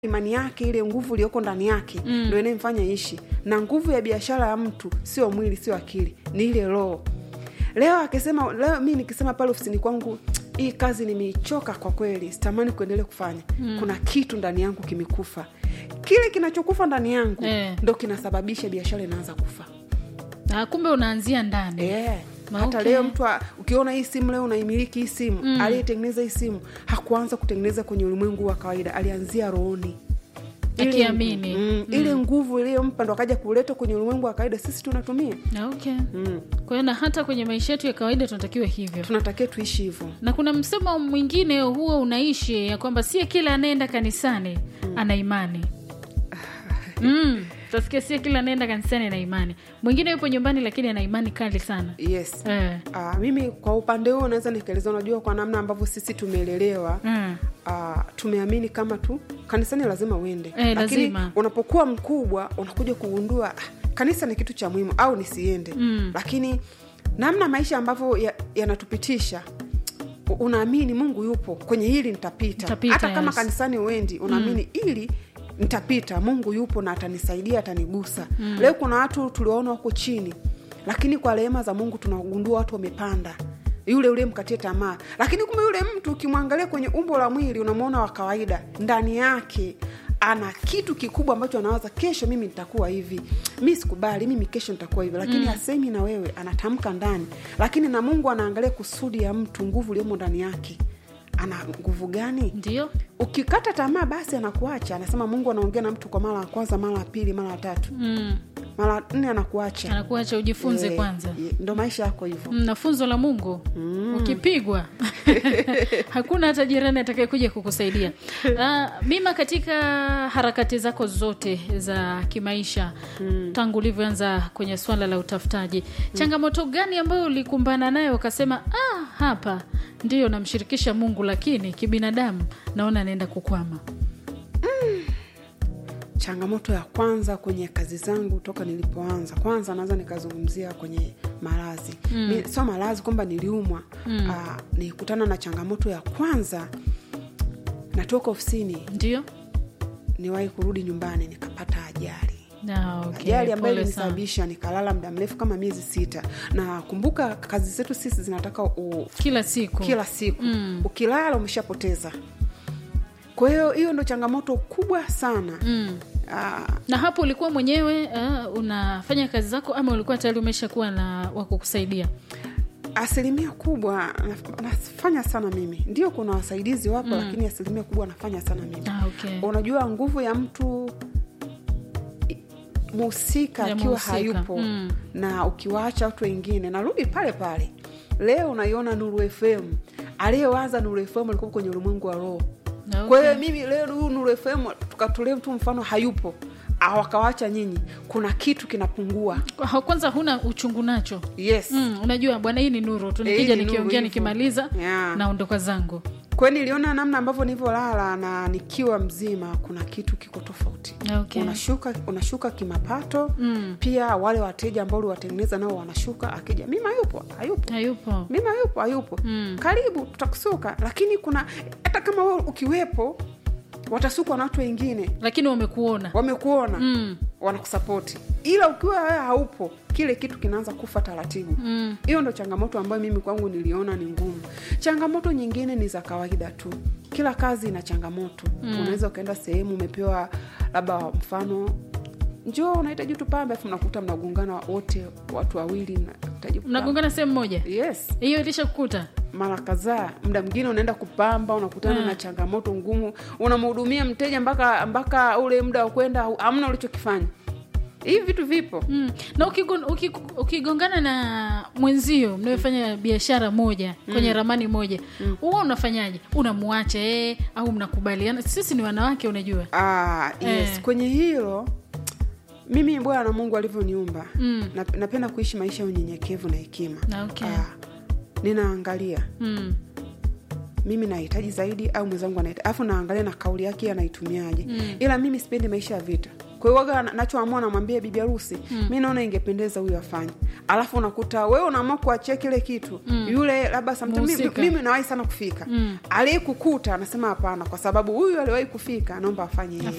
imani yake ile nguvu iliyoko ndani yake mm. ndo inayemfanya ishi na nguvu ya biashara ya mtu sio mwili sio akili ni ile roho leo akisema leo mi nikisema pale ofisini kwangu hii kazi nimeichoka kwa kweli sitamani kuendelea kufanya mm. kuna kitu ndani yangu kimekufa kile kinachokufa ndani yangu Eh. ndo kinasababisha biashara inaanza kufa Ah, kumbe unaanzia ndani yeah. Ma, hata okay. leo mtu a- ukiona hii simu leo unaimiliki hii simu mm. aliyetengeneza hii simu hakuanza kutengeneza kwenye ulimwengu wa kawaida alianzia rohoni Ile Akiamini. nguvu- mm, ile nguvu iliyompa ndo akaja kuleta kwenye ulimwengu wa kawaida sisi tunatumia Ah, okay. mm. kwa hiyo na hata kwenye maisha yetu ya kawaida tunatakiwa hivyo tunatakiwa tuishi hivyo na kuna msemo mwingine huwa unaishi ya kwamba sie kila anaenda kanisani ana imani mm. tasikia sie kila anaenda kanisani ana imani mwingine yupo nyumbani lakini ana imani kali sana yes eh. Uh, mimi kwa upande huo naweza nikaeleza unajua kwa namna ambavyo sisi tumeelelewa mm. uh, tumeamini kama tu kanisani lazima uende Eh, lakini lazima. unapokuwa mkubwa unakuja kugundua ah, kanisa ni kitu cha muhimu au nisiende Mm. lakini namna maisha ambavyo ya- yanatupitisha u- unaamini mungu yupo kwenye hili nitapita Nitapita, hata kama yes. kanisani uendi unaamini ili nitapita mungu yupo na atanisaidia atanigusa mm. leo kuna watu tuliwaona wako chini lakini kwa rehema za mungu tunagundua watu wamepanda yule ule mkatie tamaa lakini kumbe yule mtu ukimwangalia kwenye umbo la mwili unamwona wa kawaida ndani yake ana kitu kikubwa ambacho anawaza kesho mimi nitakuwa hivi mi sikubali mimi kesho nitakuwa hivi lakini mm. asemi na wewe anatamka ndani lakini na mungu anaangalia kusudi ya mtu nguvu iliyomo ndani yake ana nguvu gani ndio ukikata tamaa basi anakuacha anasema mungu anaongea na mtu kwa mara ya kwanza mara ya pili mara ya tatu mm. mara nne anakuacha anakuacha ujifunze Eh, kwanza eh, ndo maisha yako hivyo Mm, na funzo la mungu mm. ukipigwa hakuna hata jirani atakayekuja kukusaidia uh, mima katika harakati zako zote za kimaisha mm. tangu ulivyoanza kwenye swala la utafutaji changamoto gani ambayo ulikumbana nayo ukasema ah, hapa ndiyo namshirikisha mungu lakini kibinadamu naona anaenda kukwama changamoto ya kwanza kwenye kazi zangu toka nilipoanza kwanza naweza nikazungumzia kwenye malazi mm. sio malazi kwamba niliumwa mm. uh, nilikutana na changamoto ya kwanza natoka ofisini ndio niwahi kurudi nyumbani nikapata ajali Ah, okay. ajali ambayo Pole sana. ilinisababisha nikalala muda mrefu kama miezi sita na kumbuka kazi zetu sisi zinataka u, kila siku kila siku Mm. ukilala umeshapoteza kwa hiyo hiyo ndo changamoto kubwa sana mm. Ah, na hapo ulikuwa mwenyewe uh, unafanya kazi zako ama ulikuwa tayari umeshakuwa na wakukusaidia asilimia kubwa naf- nafanya sana mimi ndio kuna wasaidizi wapo mm. lakini asilimia kubwa nafanya sana mimi ah, okay. unajua nguvu ya mtu i- muhusika Ya akiwa muhusika. hayupo Mm. na ukiwaacha watu wengine narudi pale pale leo unaiona nuru fm aliyewaza nuru fm alikuwa kwenye ulimwengu wa roho Okay. kwa hiyo mimi leo huu nuru fm tukatolea mtu mfano hayupo ah, wakawacha nyinyi kuna kitu kinapungua Ha- kwanza huna uchungu nacho yes mm, unajua bwana hii ni nuru tu Eh, nikija hii ni nuru nikiongea hivyo. nikimaliza Yeah. naondoka zangu kwa hiyo niliona namna ambavyo nilivyolala na nikiwa mzima kuna kitu kiko tofauti Okay. unashuka unashuka kimapato Mm. pia wale wateja ambao uliwatengeneza nao wanashuka akija mimi hayupo hayupo hayupo mimi hayupo hayupo Mm. karibu tutakusuka lakini kuna hata kama wewe ukiwepo watasukwa na watu wengine lakini wamekuona wamekuona mm. wanakusapoti ila ukiwa wewe haupo kile kitu kinaanza kufa taratibu Mm. hiyo ndo changamoto ambayo mimi kwangu niliona ni ngumu changamoto nyingine ni za kawaida tu kila kazi ina changamoto mm. unaweza ukaenda sehemu umepewa labda mfano njoo unahitaji tupambe afu mnakuta mnagongana wote watu wawili nahitaji kupamba. mnagongana sehemu moja yes hiyo ilisha kukuta mara kadhaa muda mwingine unaenda kupamba unakutana Mm. na changamoto ngumu unamhudumia mteja mpaka mpaka ule muda wa kwenda hamna ulichokifanya hivi vitu vipo mm. na ukigon, ukik- ukigongana na mwenzio mnayofanya biashara moja kwenye ramani moja huwa unafanyaje unamwacha ee au mnakubaliana sisi ni wanawake unajua Ah, yes. Eh. kwenye hilo mimi bwana mungu alivyoniumba Mm. nap- napenda kuishi maisha ya unyenyekevu na hekima Na okay. Ah, ninaangalia mm. mimi nahitaji zaidi au mwenzangu anahitaji alafu naangalia na kauli yake anaitumiaje Mm. ila mimi sipendi maisha ya vita kwa hiyo waga na- nachoamua namwambia bibi harusi mi naona ingependeza huyu afanye alafu unakuta wewe unaamua kuachia kile kitu yule labda sometime mimi, Mhusika. mimi nawahi sana kufika aliyekukuta anasema hapana kwa sababu huyu aliwahi kufika naomba afanye hivi